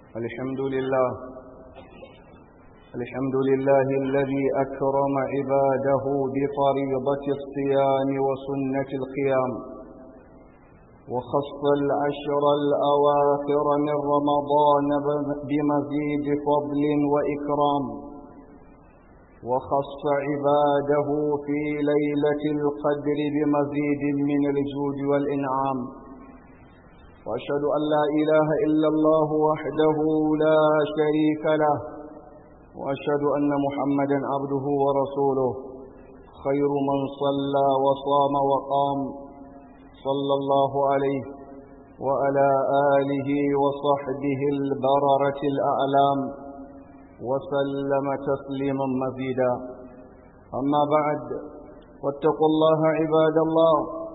الحمد لله الحمد لله الذي أكرم عباده بفريضة الصيام وسنة القيام وخص العشر الأواخر من رمضان بمزيد فضل وإكرام وخص عباده في ليلة القدر بمزيد من الجود والإنعام وأشهد أن لا إله إلا الله وحده لا شريك له وأشهد أن محمدا عبده ورسوله خير من صلى وصام وقام صلى الله عليه وعلى آله وصحبه البررة الأعلام وسلم تسليما مزيدا أما بعد واتقوا الله عباد الله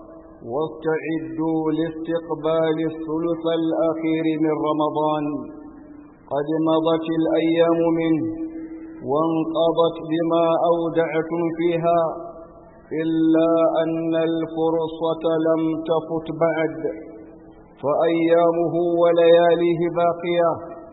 واستعدوا لاستقبال الثلث الأخير من رمضان قد مضت الأيام منه وانقضت بما أودعتم فيها إلا أن الفرصة لم تفت بعد فأيامه ولياليه باقية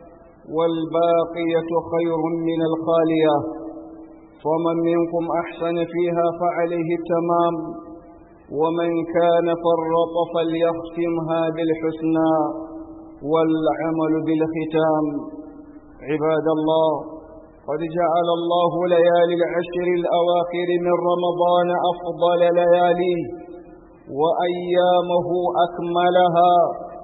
والباقية خير من الخالية فمن منكم أحسن فيها فعليه التمام ومن كان فرط فليختمها بالحسنى والعمل بالختام عباد الله قد جعل الله ليالي العشر الأواخر من رمضان أفضل لياليه وأيامه أكملها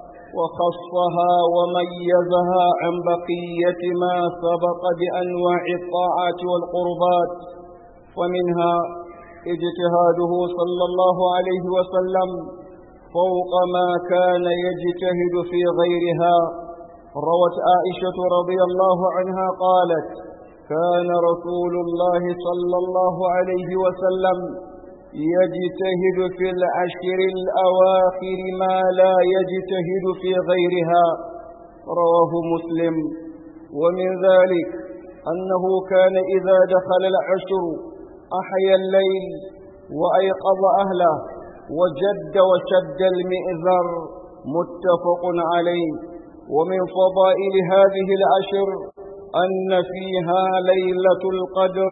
وخصها وميزها عن بقية ما سبق بأنواع الطاعات والقربات ومنها اجتهاده صلى الله عليه وسلم فوق ما كان يجتهد في غيرها روت عائشة رضي الله عنها قالت كان رسول الله صلى الله عليه وسلم يجتهد في العشر الأواخر ما لا يجتهد في غيرها رواه مسلم ومن ذلك أنه كان إذا دخل العشر أحيا الليل وأيقظ أهله وجد وشد المئذر متفق عليه ومن فضائل هذه العشر أن فيها ليلة القدر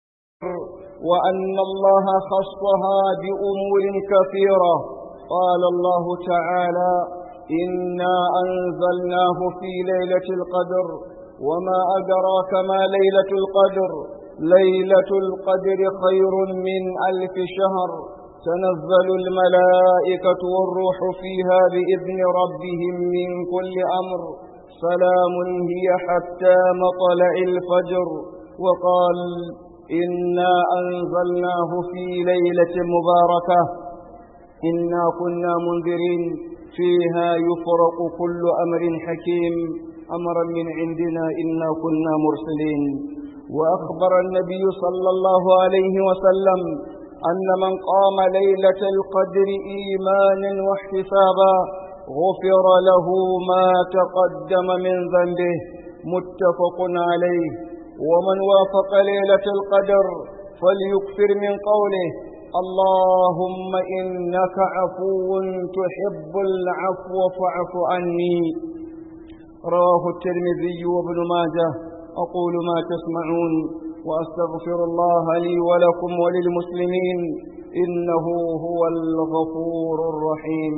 وأن الله خصها بأمور كثيرة قال الله تعالى إنا أنزلناه في ليلة القدر وما أدراك ما ليلة القدر ليلة القدر خير من ألف شهر تنزل الملائكة والروح فيها بإذن ربهم من كل أمر سلام هي حتى مطلع الفجر وقال إنا أنزلناه في ليلة مباركة إنا كنا منذرين فيها يفرق كل أمر حكيم أمرا من عندنا إنا كنا مرسلين وأخبر النبي صلى الله عليه وسلم أن من قام ليلة القدر إيمانا واحتسابا غفر له ما تقدم من ذنبه متفق عليه ومن وافق ليلة القدر فليكثر من قوله اللهم إنك عفو تحب العفو فاعف عني رواه الترمذي وابن ماجه أقول ما تسمعون وأستغفر الله لي ولكم وللمسلمين إنه هو الغفور الرحيم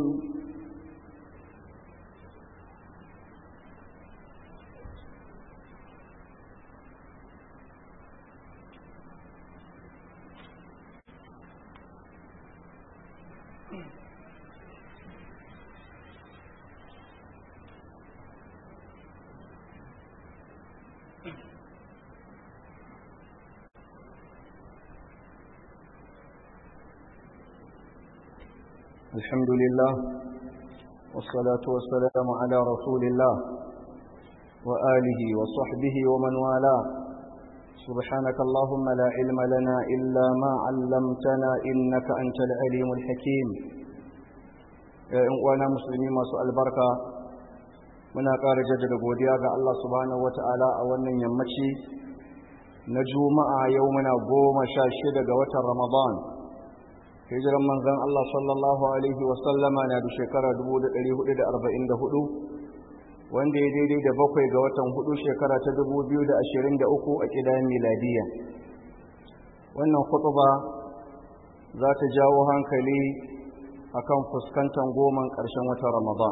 الحمد لله والصلاة والسلام على رسول الله وآله وصحبه ومن والاه سبحانك اللهم لا علم لنا إلا ما علمتنا إنك أنت العليم الحكيم وانا مسلمين ما سؤال بركة muna ƙara jaddada godiya ga Allah subhanahu wata'ala a wannan yammaci na juma'a yau muna goma sha shida ga watan ramadan hijiran manzan Allah sallallahu Alaihi wasallama na da shekara 1444 wanda ya daidai da bakwai ga watan hudu shekara ta dubu biyu da ashirin da uku a ƙidan miladiya wannan kutuba za ta jawo hankali akan fuskantar goman ƙarshen watan ramadan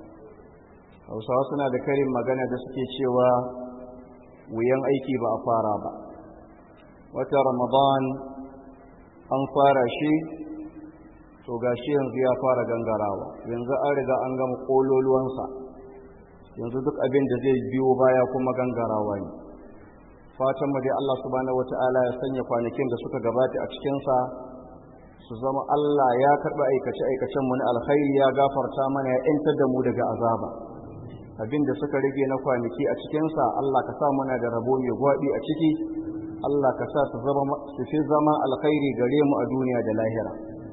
hausawa suna da karin magana da suke cewa wuyan aiki ba a fara ba watan ramadan an fara shi to gashi yanzu ya fara gangarawa yanzu an riga an gama ƙololuwansa yanzu duk abin da zai biyo baya kuma gangarawa ne fatan mu dai Allah subhanahu wataala ya sanya kwanakin da suka gabata a cikin sa su zama Allah ya karba aikace aikacen mu na alkhairi ya gafarta mana ya intar da mu daga azaba abin da suka rage na kwanaki a cikin sa Allah ka sa muna da rabo mai gwadi a ciki Allah ka sa su zama su fi zama alkhairi gare mu a duniya da lahira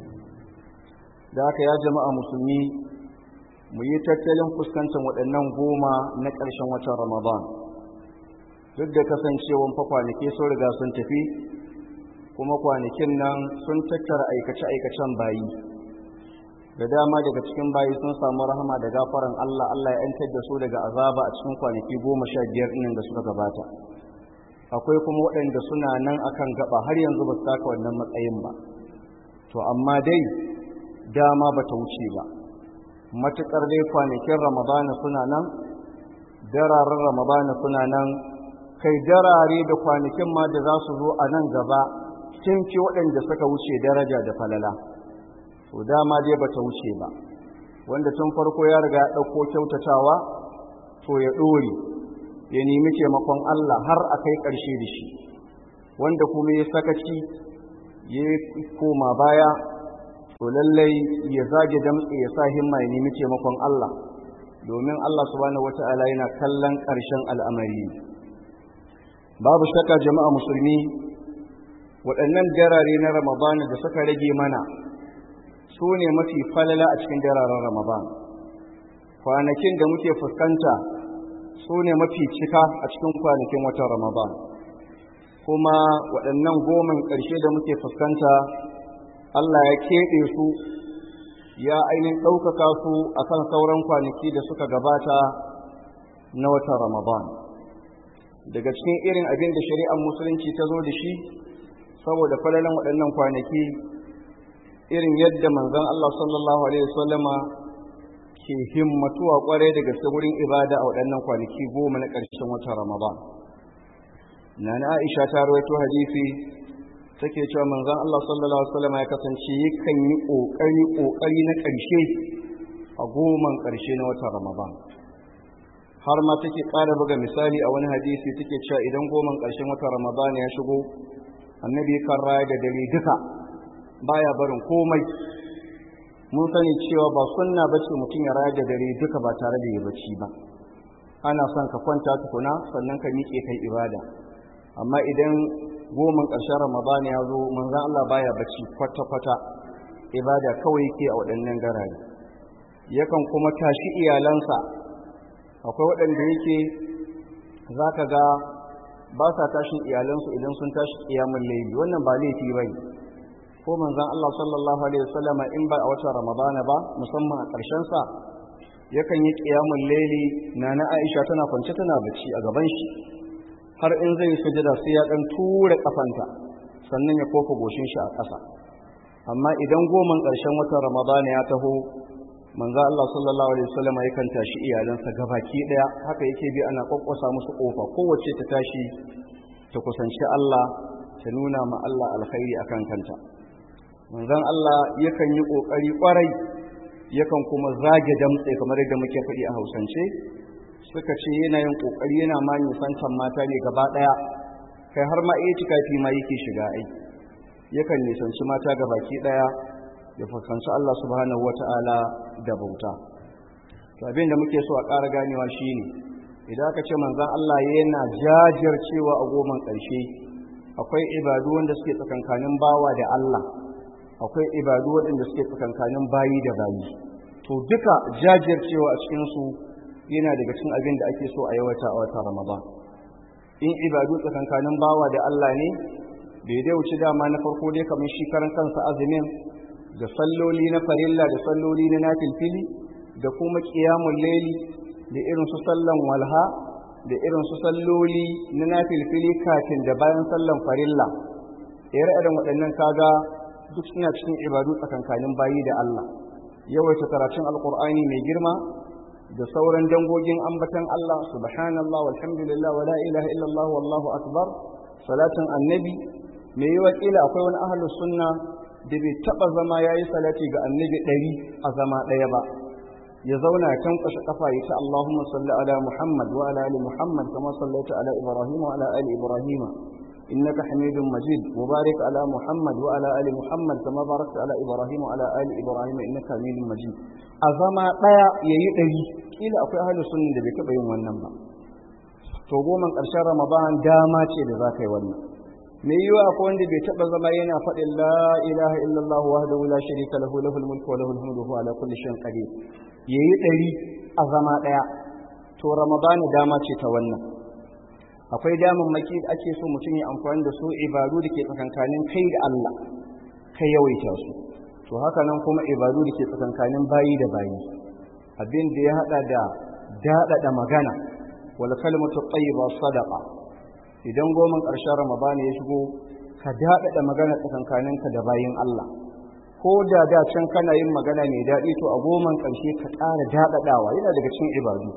da haka ya jama'a musulmi mu yi tattalin fuskantar waɗannan goma na ƙarshen watan ramadan duk da kasancewan fa kwanaki sun riga sun tafi kuma kwanakin nan sun tattara aikace-aikacen bayi da dama daga cikin bayi sun samu rahama da gafaran Allah Allah ya yantar da su daga azaba a cikin kwanaki goma sha biyar ɗin da suka gabata akwai kuma waɗanda suna nan akan gaba har yanzu ba su taka wannan matsayin ba to amma dai dama ba ta wuce ba matuƙar dai kwanakin ramadana suna nan dararen ramadana suna nan kai darare da kwanakin ma da za su zo a nan gaba sun fi waɗanda suka wuce daraja da falala to dama dai ba ta wuce ba wanda tun farko ya riga ya ɗauko kyautatawa to ya ɗore ya nemi taimakon Allah har a kai ƙarshe da shi wanda kuma ya sakaci ya koma baya to lallai ya zage damtse ya sa himma ya nemi taimakon Allah domin Allah subhanahu wata'ala yana kallon ƙarshen al'amari babu shakka jama'a musulmi waɗannan darare na ramadana da suka rage mana su ne mafi falala a cikin dararen ramadan kwanakin da muke fuskanta su ne mafi cika a cikin kwanakin watan ramadan kuma waɗannan goman ƙarshe da muke fuskanta Allah ya keɓe su ya ainihin ɗaukaka su a kan sauran kwanaki da suka gabata na watan Ramadan. Daga cikin irin abin da shari'ar Musulunci ta zo da shi, saboda falalan waɗannan kwanaki, irin yadda manzon Allah sallallahu Alaihi wasallama ke himmatuwa ƙwarai daga wurin ibada a waɗannan kwanaki goma na ƙarshen watan Ramadan. Nana Aisha ta rawaito hadisi take cewa manzon Allah sallallahu alaihi wasallam ya kasance yakan yi kokari kokari na ƙarshe a goman ƙarshe na watan Ramadan har ma take ƙara buga misali a wani hadisi take cewa idan goman ƙarshen watan Ramadan ya shigo annabi kan raya da dare duka baya barin komai mun sani cewa ba sunna bace mutum ya raya da dare duka ba tare da ya bacci ba ana son ka kwanta tukuna sannan ka miƙe kai ibada amma idan goman ƙarshen ramadan ya zo manzan Allah baya bacci kwata-kwata ibada kawai yake a waɗannan garare yakan kuma tashi iyalansa akwai waɗanda yake za ka ga ba sa tashin iyalansu idan sun tashi kiyamun laifi wannan ba laifi ba ko manzan Allah sallallahu alaihi wasallama in ba a watan ramadana ba musamman a ƙarshensa yakan yi kiyamun laili na na Aisha tana kwance tana bacci a gaban shi har in zai yi sujada sai ya dan tura kafanta sannan ya kofa goshin shi a ƙasa amma idan goman ƙarshen watan ramadana ya taho manzo Allah sallallahu alaihi wasallam yakan tashi iyalansa gabaki daya haka yake bi ana kokkosa musu kofa kowace ta tashi ta kusanci Allah ta nuna ma Allah alkhairi akan kanta manzon Allah yakan yi kokari kwarai yakan kuma zage damtse kamar yadda muke faɗi a Hausance suka ce yana yin kokari yana ma nisantan mata ne gaba daya kai har ma iya tikafi ma yake shiga ai yakan nisanci mata gabaki daya ya fuskanci Allah subhanahu wata'ala da bauta to abin da muke so a ƙara ganewa shine idan aka ce manzon Allah yana jajircewa a goman ƙarshe akwai ibadu wanda suke tsakankanin bawa da Allah akwai ibadu waɗanda suke tsakankanin bayi da bayi to duka jajircewa a cikin su yana daga cikin abin da ake so a yawata a wata Ramadan in ibadu tsakankanin bawa da Allah ne bai dai wuce dama na farko dai kamar shi karan kansa azumin da salloli na farilla da salloli na nafilfili da kuma qiyamul layli da irin su sallan walha da irin su salloli na nafilfili kafin da bayan sallan farilla ire irin waɗannan kaga duk suna cikin ibadu tsakankanin bayi da Allah yawaita karatun alkur'ani mai girma da sauran dangogin ambatan Allah subhanallah walhamdulillah wala ilaha illallah wallahu akbar salatin annabi mai yi wakila akwai wani ahlus sunna da bai taba zama yayi salati ga annabi ɗari a zama ɗaya ba ya zauna ya tankwashe kafa ya ce Allahumma salli ala Muhammad wa ala ali Muhammad kama sallaita ala Ibrahim wa ala ali Ibrahim innaka Hamidum Majid mubarak ala Muhammad wa ala ali Muhammad kama barakta ala Ibrahim wa ala ali Ibrahim innaka Hamidum Majid a zama daya yayi dari kila akwai ahlus sunna da bai taba yin wannan ba to goma karshen Ramadan dama ce da za ka yi wannan me yiwa akwai wanda bai taba zama yana faɗin la ilaha illallah wahdahu la sharika lahu lahul mulku wa lahul hamdu wa ala kulli shay'in qadir yayi ɗari a zama ɗaya to ramadana dama ce ta wannan akwai daman maki da ake so mutum ya amfani da su ibadu da ke tsakankanin kai da Allah kai yawaita su to haka nan kuma ibadu da ke tsakankanin bayi da bayi abin da ya hada da daɗaɗa magana wal kalmatu tayyiba sadaqa idan goman ƙarshen ramadana ya shigo ka daɗaɗa magana tsakankaninka da bayin Allah ko da da can kana yin magana mai daɗi to a goman ƙarshe ka ƙara daɗaɗawa yana daga cikin ibadu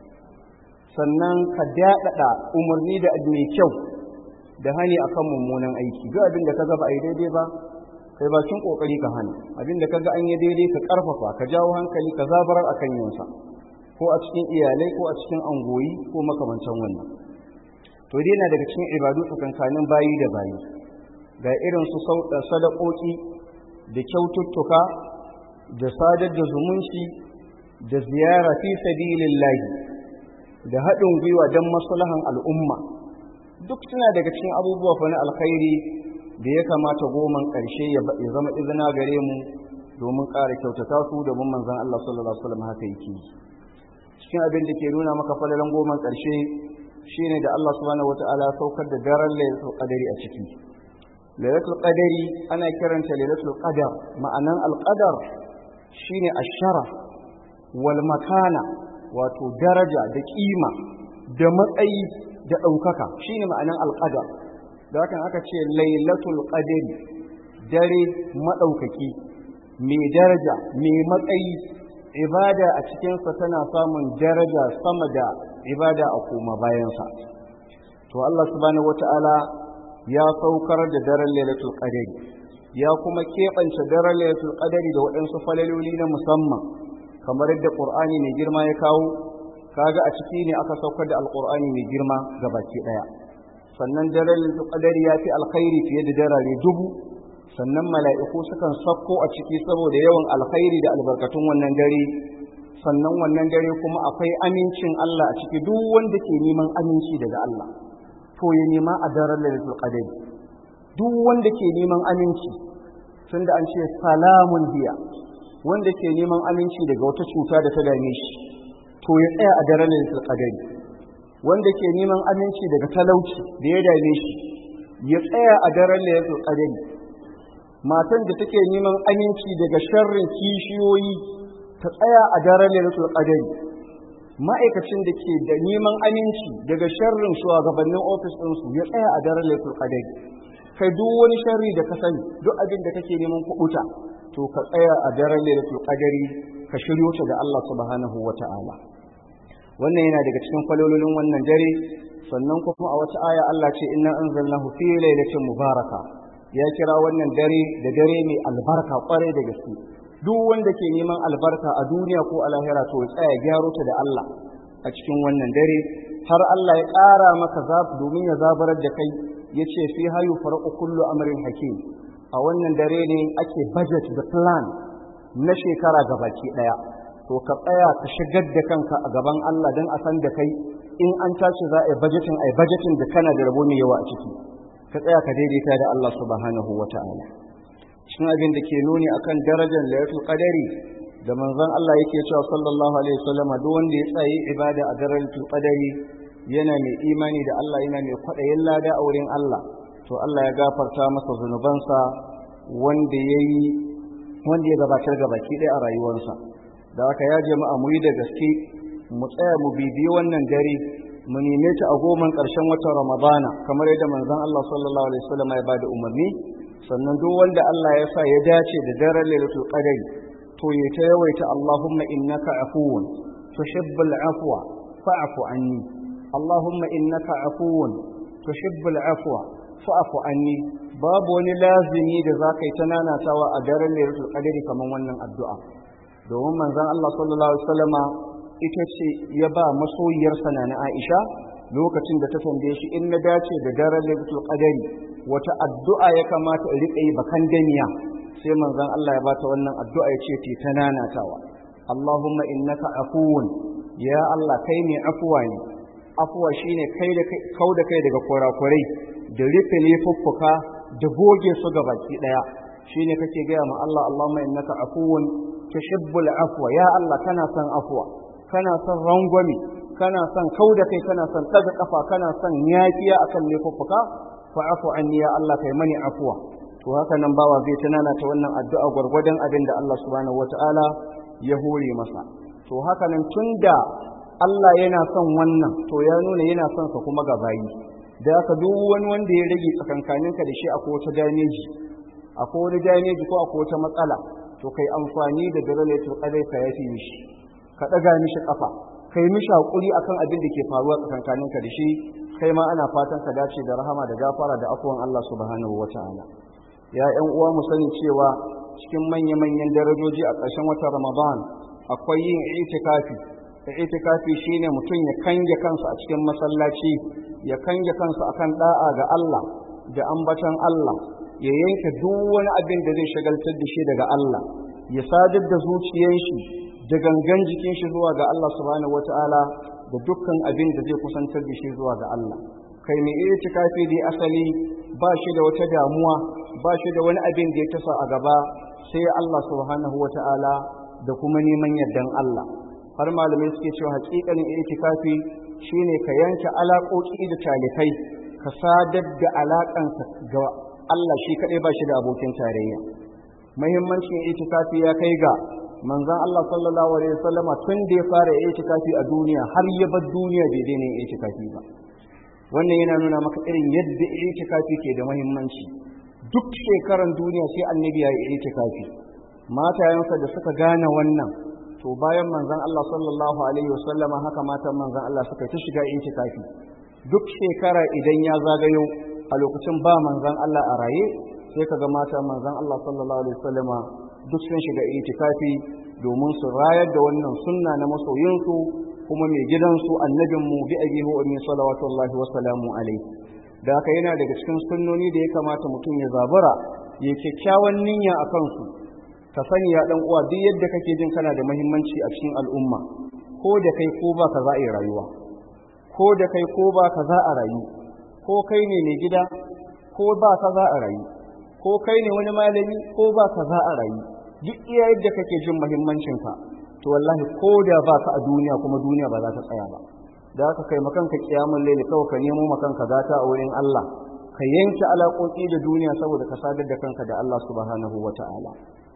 sannan ka daɗaɗa umarni da mai kyau da hani akan mummunan aiki duk abin da ka ga ba a yi daidai ba kai bakin kokari ka hana abin da ka ga an yi daidai ka ƙarfafa ka jawo hankali ka zabarar akan yinsa ko a cikin iyalai ko a cikin angoyi ko makamantan wannan to dai na daga cikin ibadu tsakankanin bayi da bayi ga irin su sadakoki da kyaututtuka da sadar da zumunci da ziyara fi sabilillahi da haɗin gwiwa don maslahan al'umma duk suna daga cikin abubuwa fa na alkhairi da ya kamata goman ƙarshe ya zama izina gare mu domin ƙara kyautata su domin manzon Allah sallallahu alaihi wasallam haka yake cikin abin da ke nuna maka falalan goman ƙarshe shine da Allah subhanahu wataala saukar da daren lailatul qadari a ciki lailatul qadari ana kiranta lailatul qadar ma'anan alqadar shine ashara wal makana wato daraja da kima da matsayi da ɗaukaka shine ma'anan alqadar da hakan aka ce lailatul qadari dare madaukaki mai daraja mai matsayi ibada a cikinsa tana samun daraja sama da ibada a koma bayansa to Allah subhanahu wata'ala ya saukar da daren lailatul qadari ya kuma keɓance daren lailatul qadari da waɗansu falaloli na musamman kamar yadda qur'ani mai girma ya kawo kaga a ciki ne aka saukar da alqur'ani mai girma ga baki ɗaya sannan daren lailatul qadari ya fi alkhairi fiye da darare dubu sannan mala'iku sukan sakko a ciki saboda yawan alkhairi da albarkatun wannan dare sannan wannan dare kuma akwai amincin Allah a ciki duk wanda ke neman aminci daga Allah to ya nema a daren lailatul qadr duk wanda ke neman aminci tunda an ce salamun hiya wanda ke neman aminci daga wata cuta da ta dame shi to ya tsaya a daren lailatul qadr wanda ke neman aminci daga talauci da ya dame shi ya tsaya a daren lailatul qadr matan da take neman aminci daga sharrin kishiyoyi ta tsaya a daren lailatul qadr ma'aikacin da ke da neman aminci daga sharrin shugabannin ofis ɗinsu ya tsaya a daren lailatul qadr kai duk wani sharri da ka sani duk abin da kake neman kubuta to ka tsaya a daren lailatul qadr ka shiryo ta da Allah subhanahu wata'ala wannan yana daga cikin kwalololin wannan dare sannan kuma a wata aya Allah ce inna anzalnahu fi lailatin mubaraka ya kira wannan dare da dare mai albarka kwarai da gaske duk wanda ke neman albarka a duniya ko a lahira to ya tsaya gyaro ta da Allah a cikin wannan dare har Allah ya ƙara maka zafi domin ya zabarar da kai ya ce fi hayu farko kullu amrin hakim a wannan dare ne ake budget da plan na shekara gabaki ɗaya to ka tsaya ka shigar da kanka a gaban Allah don a san da kai in an tashi za a yi budgeting a yi budgeting da kana da rabo mai yawa a ciki ka tsaya ka daidaita da Allah subhanahu wa ta'ala cikin abin da ke nuni akan darajar lailatul qadari da manzon Allah yake cewa sallallahu alaihi wasallam duk wanda ya tsaye ibada a darajatul qadari yana mai imani da Allah yana mai kwadayin lada a wurin Allah to Allah ya gafarta masa zunubansa wanda yayi wanda ya gabatar ga baki ɗaya a rayuwarsa da haka ya jama'a mu yi da gaske mu tsaya mu bibiyi wannan dare mu neme ta a goman ƙarshen watan ramadana kamar yadda manzon Allah sallallahu alaihi wasallam ya bada umarni sannan duk wanda Allah ya sa ya dace da daren lailatul qadari to ya ta yawaita Allahumma innaka afuwun tuhibbul afwa fa'fu anni Allahumma innaka afuwun tuhibbul afwa fa'fu anni babu wani lazimi da zaka yi ta nanatawa a daren lailatul qadari kamar wannan addu'a domin manzon Allah sallallahu alaihi wasallama ita ce ya ba masoyiyarsa na Aisha lokacin da ta tambaye shi in na dace da daren Lailatul Qadari wata addu'a ya kamata in rika yi bakan daniya sai manzon Allah ya bata wannan addu'a ya ce ce ta nanatawa Allahumma innaka afuwun ya Allah kai ne afuwa ne afuwa shine kai da kai kau da kai daga kurakurai da rufe laifuffuka da goge su ga baki daya shine kake gaya ma Allah Allahumma innaka afuwun tuhibbul afwa ya Allah kana son afwa kana son rangwame kana son kau da kai kana son ɗaga ƙafa kana son yafiya akan laifuffuka fa afu anni ya Allah kai mani afuwa to haka nan bawa zai tunana ta wannan addu'a gwargwadon abin da Allah subhanahu wataala ya hore masa to haka nan tunda Allah yana son wannan to ya nuna yana son sa kuma ga bayi da haka duk wani wanda ya rage tsakankaninka da shi akwai wata dameji akwai wani dameji ko akwai wata matsala to kai amfani da dalalatul qadai ka yafi mishi ka ɗaga mishi ƙafa kai mishi haƙuri akan abin da ke faruwa tsakankaninka da shi kai ma ana fatan ka dace da rahama da gafara da afuwan Allah subhanahu wata'ala ya ƴan uwa mu sani cewa cikin manya-manyan darajoji a ƙarshen watan Ramadan akwai yin itikafi itikafi shine mutum ya kange kansa a cikin masallaci ya kange kansa akan da'a ga Allah da ambaton Allah ya yanke duk wani abin da zai shagaltar da shi daga Allah ya sadar da zuciyar shi da gangan jikin shi zuwa ga Allah subhanahu wata'ala da dukkan abin da zai kusantar da shi zuwa ga Allah kai mai itikafi dai asali ba shi da wata damuwa ba shi da wani abin da ya tasa a gaba sai Allah subhanahu wata'ala da kuma neman yardan Allah har malamai suke cewa hakikanin itikafi shine ka yanke alaƙoƙi da talikai ka sadar da alaƙanka ga Allah shi kaɗai ba shi da abokin tarayya muhimmancin itikafi ya kai ga manzon Allah sallallahu alaihi wasallama tun da ya fara itikafi a duniya har ya bar duniya bai daina yin itikafi ba wannan yana nuna maka irin yadda itikafi ke da muhimmanci duk shekaran duniya sai annabi ya yi itikafi matayensa da suka gane wannan to bayan manzon Allah sallallahu alaihi wasallama haka matan manzon Allah suka ta shiga itikafi duk shekara idan ya zagayo a lokacin ba manzon Allah a raye sai kaga matan manzon Allah sallallahu alaihi wasallama duk sun shiga itikafi domin su rayar da wannan sunna na masoyinsu kuma mai gidansu annabinmu bi abihi wa min salawatullahi wa salamu alaihi da haka yana daga cikin sunnoni da ya kamata mutum ya zabura ya kyakkyawan niyya a kansu ka sani ya dan uwa duk yadda kake jin kana da muhimmanci a cikin al'umma ko da kai ko ba ka za a yi rayuwa ko da kai ko ba ka za a rayu ko kai ne mai gida ko ba ka za a rayu ko kai ne wani malami ko ba ka za a rayu duk iya yadda kake jin muhimmancinka to wallahi ko da ba ka a duniya kuma duniya ba za ta tsaya ba da haka kai makanka kiyamun laili kawai ka nemo makanka gata a wurin Allah ka yanke alaƙoƙi da duniya saboda ka sadar da kanka da Allah subhanahu wata'ala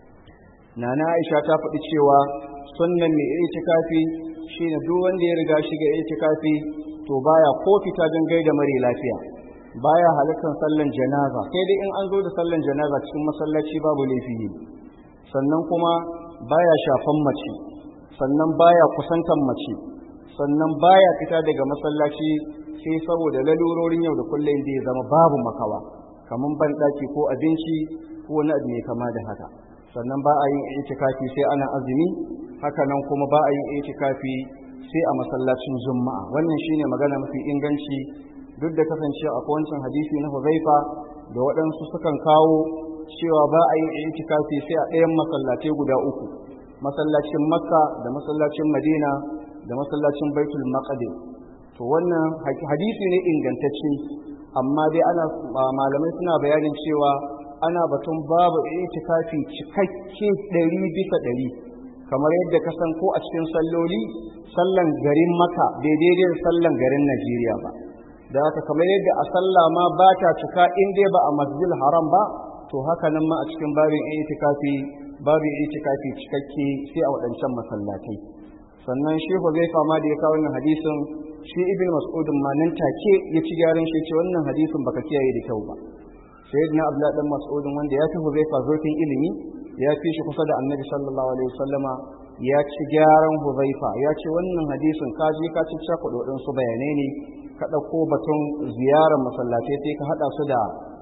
nana Aisha ta faɗi cewa sunnan mai itikafi shine duk wanda ya riga shiga itikafi to baya ko fita don gaida mare lafiya baya halittar sallan janaza sai dai in an zo da sallan janaza cikin masallaci babu laifi ne sannan kuma baya shafan mace sannan baya kusantan mace sannan baya fita daga masallaci sai saboda lalurorin yau da kullum da ya zama babu makawa kamar banɗaki ko abinci ko wani abu mai kama da haka sannan ba a yin itikafi sai ana azumi haka nan kuma ba a yin itikafi sai a masallacin juma'a wannan shine magana mafi inganci duk da kasance a wancan hadisi na Huzaifa da waɗansu sukan kawo cewa ba a yin itikafi sai a ɗayan masallatai guda uku masallacin Makka da masallacin Madina da masallacin Baitul Maqdis to wannan hadisi ne ingantacce amma dai ana malamai suna bayanin cewa ana batun babu itikafi cikakke ɗari bisa ɗari kamar yadda ka san ko a cikin salloli sallan garin maka daidai da sallan garin najeriya ba da haka kamar yadda a sallah ma ba ta cika in dai ba a masjid haram ba to haka nan ma a cikin babin itikafi babin itikafi cikakke sai a waɗancan masallatai sannan shi Huzaifa ma da ya kawo wannan hadisin shi Ibn Mas'ud ma nan take ya ci gyaran shi ce wannan hadisin baka kiyaye da kyau ba sayyidina Abdullah dan Mas'ud wanda ya fi Huzaifa zurfin ilimi ya fi shi kusa da Annabi sallallahu alaihi wasallama ya ci gyaran Huzaifa ya ce wannan hadisin ka je ka ci cakuɗa waɗansu bayanai ne ka ɗauko batun ziyarar masallatai sai ka haɗa su da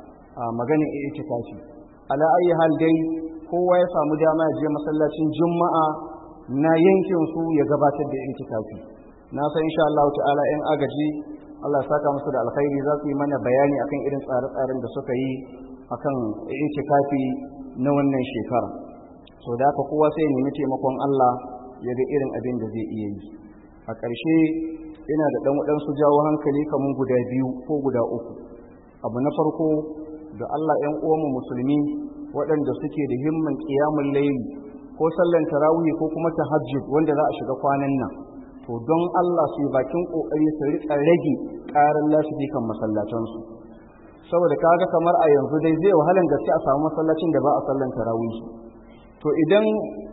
maganin itikafi ala ayi hal dai kowa ya samu dama ya je masallacin juma'a na yankin su ya gabatar da itikafi na san insha Allah ta'ala yan agaji Allah saka musu da alkhairi za su yi mana bayani akan irin tsare-tsaren da suka yi akan itikafi na wannan shekara so da haka kowa sai ya nemi taimakon Allah ya ga irin abin da zai iya yi a ƙarshe ina da ɗan waɗansu jawo hankali kamar guda biyu ko guda uku abu na farko da Allah ‘yan uwanmu musulmi waɗanda suke da himman ƙiyamun laili ko sallan tarawih ko kuma tahajjud wanda za a shiga kwanan nan to don Allah su yi bakin ƙoƙari su riƙa rage ƙarar lasifikan masallatansu saboda kaga kamar a yanzu dai zai wahalan gaske a samu masallacin da ba a sallan tarawih to idan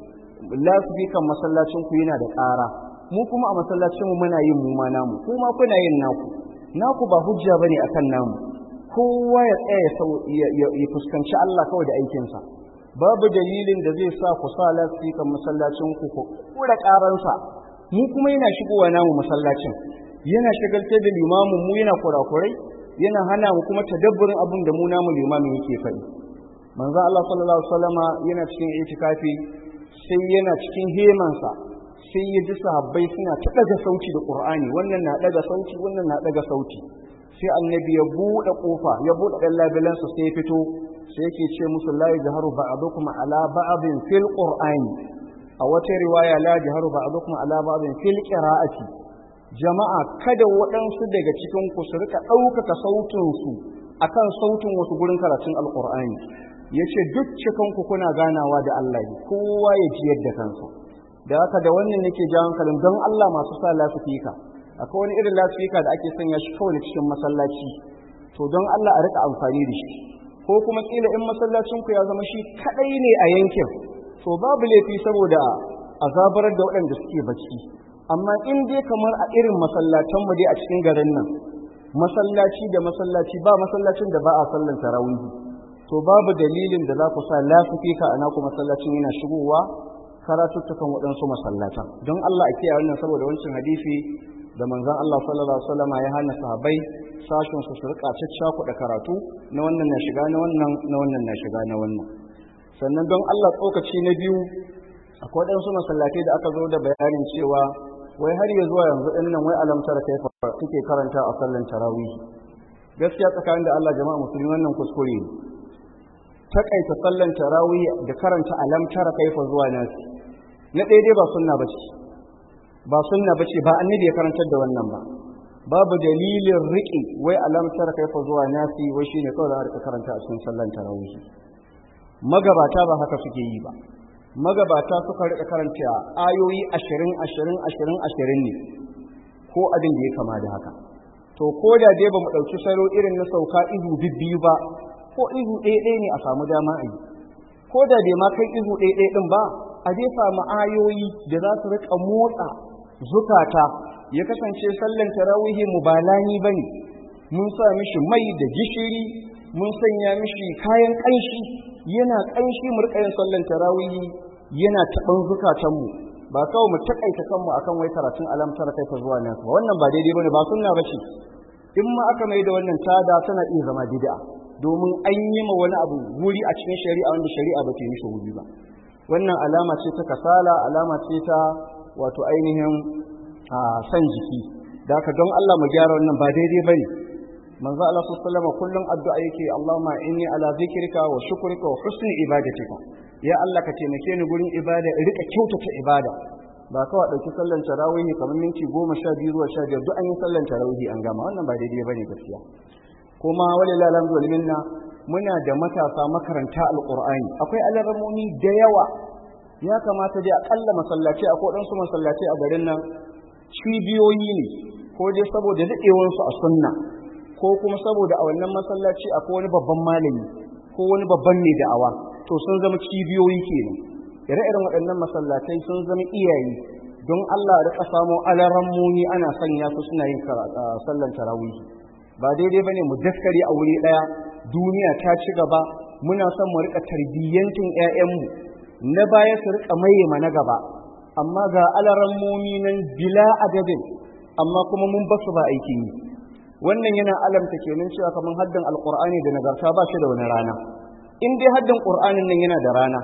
lasifikan masallacin ku yana da ƙara mu kuma a masallacinmu muna yin mu ma namu kuma kuna yin naku naku ba hujja bane akan namu kowa ya tsaya ya fuskanci Allah kawai da aikinsa babu dalilin da zai sa ku sa lasifikan masallacin ku ku kura karansa mu kuma yana shigowa namu masallacin yana shagaltar da limamin mu yana kurakurai yana hana mu kuma tadabburin abin da mu namu limamin yake faɗi manzo Allah sallallahu alaihi wasallama yana cikin itikafi sai yana cikin hemansa sai ya ji sahabbai suna ta daga sauti da Qur'ani wannan na daga sauti wannan na daga sauti sai annabi ya buɗe kofa ya buɗe dan labilansa sai ya fito sai yake ce musu la yajharu ba'dukum ala ba'din fil qur'ani a wata riwaya la yajharu ba'dukum ala ba'din fil qira'ati jama'a kada waɗansu daga cikin ku su rika ɗaukaka sautin su akan sautin wasu gurin karatun alqur'ani yace duk cikin ku kuna ganawa da Allah kowa ya ji yadda kansa da haka da wannan nake ja hankalin don Allah masu sa lasifika akwai wani irin lasifika da ake sanya shi kawai cikin masallaci to don Allah a rika amfani da shi ko kuma kila in masallacin ku ya zama shi kadai ne a yankin to babu laifi saboda azabarar da waɗanda suke bacci amma in dai kamar a irin masallatan mu dai a cikin garin nan masallaci da masallaci ba masallacin da ba a sallan tarawih to babu dalilin da za ku sa lasifika a naku masallacin yana shigowa karatuttukan waɗansu masallatan don Allah a kiyaye wannan saboda wancan hadisi da manzon Allah sallallahu alaihi wasallam ya hana sahabbai sashin su su rika caccakuɗa karatu na wannan na shiga na wannan na wannan na shiga na wannan sannan don Allah tsokaci na biyu akwai waɗansu masallatai da aka zo da bayanin cewa wai har ya zuwa yanzu ɗin nan wai alamtar kai suke karanta a sallan tarawih gaskiya tsakanin da Allah jama'a musulmi wannan kuskure ne takaita sallan tarawih da karanta alamtar kaifa zuwa nasi na daidai ba sunna bace ba sunna bace ba annabi ya karantar da wannan ba babu dalilin riƙe wai alamtar kaifa zuwa nasi wai shine kawai da aka karanta a cikin sallan tarawih magabata ba haka suke yi ba magabata suka rika karanta ayoyi ashirin ashirin ashirin ashirin ne ko abin da ya kama da haka to ko da dai ba mu ɗauki salo irin na sauka izu bibbiyu ba ko izu ɗaya ɗaya ne a samu dama a yi ko da bai ma kai izu ɗaya ɗaya ɗin ba a dai samu ayoyi da za su rika motsa zukata ya kasance sallan tarawihi mubalani bane mun sa mishi mai da gishiri mun sanya mishi kayan ƙanshi yana ƙanshi mu rika yin sallan tarawihi yana taɓan zukatanmu ba kawai mu takaita kanmu akan wai karatun alamtar kai ta zuwa nan wannan ba daidai bane ba sunna bace in ma aka mai da wannan tada tana iya zama bid'a domin an yi ma wani abu wuri a cikin shari'a wanda shari'a ba ta yi mishi wuri ba wannan alama ce ta kasala alama ce ta wato ainihin san jiki da haka don Allah mu gyara wannan ba daidai bane manzo Allah sallallahu alaihi kullum addu'a yake Allahumma inni ala zikrika wa shukrika wa husni ibadatika ya Allah ka taimake ni gurin ibada in rika kyautata ibada ba kawai dauki sallan tarawih kamar minti 12 zuwa 15 duk an yi sallan tarawih an gama wannan ba daidai bane gaskiya kuma walillahi alhamdu wal minna muna da matasa makaranta alqur'ani akwai alarmomi da yawa ya kamata dai akalla masallaci akwai dan su masallaci a garin nan cibiyoyi ne ko dai saboda daɗewansu a sunna ko kuma saboda a wannan masallaci akwai wani babban malami ko wani babban mai da'awa to sun zama cibiyoyi kenan ire-iren waɗannan masallatai sun zama iyaye don Allah rika samo alarammomi ana sanya su suna yin sallan tarawih ba daidai bane mu daskare a wuri daya duniya ta ci gaba muna son mu rika tarbiyyantin ƴaƴanmu na baya su rika maye na gaba amma ga alarammomi nan bila adadin amma kuma mun basu ba aikin yi wannan yana alamta kenan cewa kamar haddan alqur'ani da nagarta ba shi da wani rana in dai haddan qur'anin nan yana da rana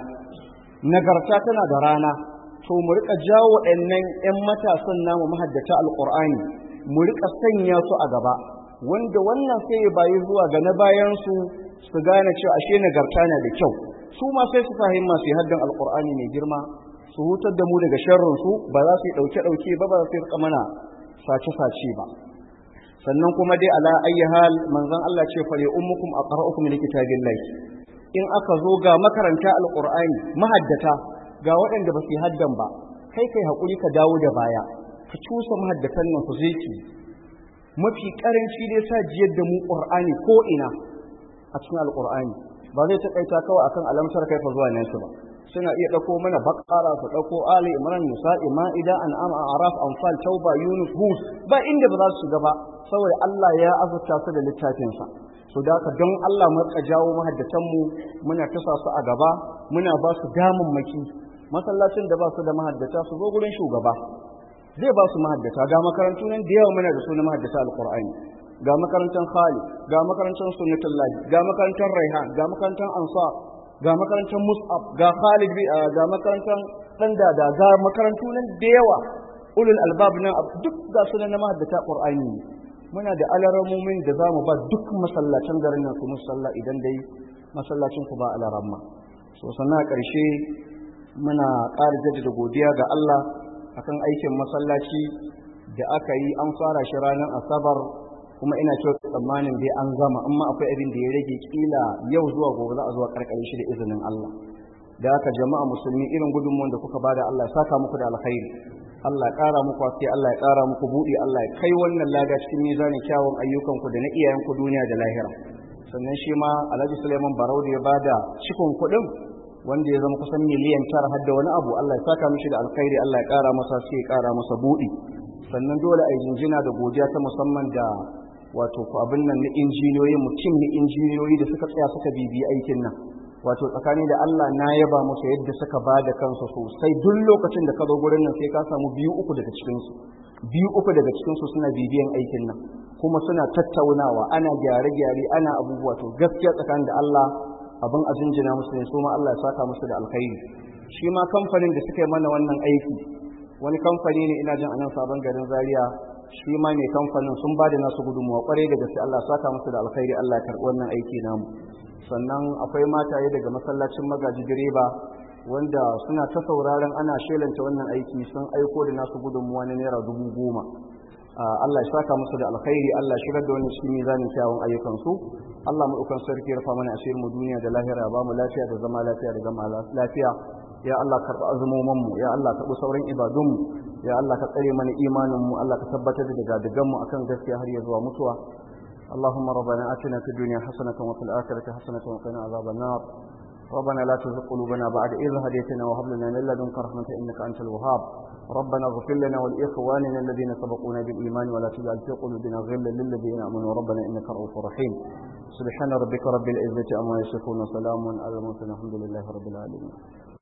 nagarta tana da rana to mu rika jawo waɗannan 'yan matasan namu mahaddata alqur'ani mu rika sanya su a gaba wanda wannan sai ya bayi zuwa ga na bayan su su gane cewa ashe nagarta na da kyau su ma sai su fahimma su haddan alqur'ani mai girma su hutar da mu daga sharrin su ba za su yi dauke dauke ba ba za su rika mana sace sace ba sannan kuma dai ala ayyi hal manzon Allah ce fa li ummukum aqra'ukum li kitabillahi in aka zo ga makaranta alqur'ani mahaddata ga waɗanda ba su haddan ba kai kai hakuri ka dawo da baya ka cusa mahaddatan nan su zeki mafi karanci dai sa jiyar da mu qur'ani ko ina a cikin alqur'ani ba zai takaita kawai akan alamtar kai fa zuwa nasu ba suna iya ɗauko mana bakara su ɗauko ali imran nisa'i ma'ida an'am araf anfal tauba yunus hud ba inda ba za su shiga ba saboda Allah ya azurta su da littafinsa so da haka don Allah mu ka jawo mahaddatan mu muna tasa su a gaba muna ba su damammaki masallacin da ba su da mahaddata su zo gurin shugaba zai ba su mahaddata ga makarantu nan da yawa muna da su na mahaddata alqur'ani ga makarantar Khalid ga makarantar Sunnatullahi ga makarantar Raihan ga makarantar Ansar ga makarantar Mus'ab ga Khalid ga makarantar Sandada ga makarantu nan da yawa ulul albab nan duk ga sunan na mahaddata Qur'ani muna da alaramomin da zamu ba duk masallacin garin nan su musalla idan dai masallacin ku ba alaramma so sannan a ƙarshe muna ƙara jaddada godiya ga Allah akan aikin masallaci da aka yi an fara shi ranar asabar kuma ina cewa tsammanin dai an gama amma akwai abin da ya rage kila yau zuwa gobe za a zuwa karkare shi da izinin Allah da haka jama'a musulmi irin gudunmuwan da kuka bada Allah ya saka muku da alkhairi Allah ya ƙara muku haske Allah ya ƙara muku buɗi Allah ya kai wannan lada cikin mizanin kyawun ayyukanku da na iyayenku duniya da lahira sannan shi ma Alhaji Suleiman Barau da ya bada cikon kuɗin wanda ya zama kusan miliyan tara har da wani abu Allah ya saka mishi da alkhairi Allah ya ƙara masa sai ya ƙara masa buɗi sannan dole a yi jinjina da godiya ta musamman da wato ku abin nan na injiniyoyi mutum na injiniyoyi da suka tsaya suka bibiyi aikin nan wato tsakani da Allah na yaba musu yadda suka ba da kansu sosai duk lokacin da ka zo gurin nan sai ka samu biyu uku daga cikin su biyu uku daga cikin su suna bibiyan aikin nan kuma suna tattaunawa ana gyare-gyare ana abubuwa to gaskiya tsakanin da Allah abin a jinjina musu ne su ma Allah ya saka musu da alkhairi shi ma kamfanin da suka yi mana wannan aiki wani kamfani ne ina jin anan sabon garin Zaria shi ma mai kamfanin sun ba da nasu gudunmuwa kwarai da gaske Allah saka musu da alkhairi Allah ya karɓi wannan aiki namu sannan akwai mataye daga masallacin magaji direba wanda suna ta sauraron ana shelanta wannan aiki sun aiko da nasu gudunmuwa na naira dubu goma Allah ya saka musu da alkhairi Allah shigar da wani cikin mizanin kyawun ayyukansu Allah mu dukan sarki ya rufa mana asirin mu duniya da lahira ba mu lafiya da zama lafiya da zama lafiya ya Allah karɓi azumoman mu ya Allah karɓi sauran ibadun mu ya Allah ka tsare mana imanin mu Allah ka tabbatar da gadigan mu akan gaskiya har ya zuwa mutuwa اللهم ربنا آتنا في الدنيا حسنة وفي الآخرة حسنة وقنا عذاب النار ربنا لا تزغ قلوبنا بعد إذ هديتنا وهب لنا من لدنك رحمة إنك أنت الوهاب ربنا اغفر لنا ولإخواننا الذين سبقونا بالإيمان ولا تجعل في قلوبنا غلا للذين آمنوا ربنا إنك رؤوف رحيم سبحان ربك رب العزة عما يصفون وسلام على المرسلين الحمد لله رب العالمين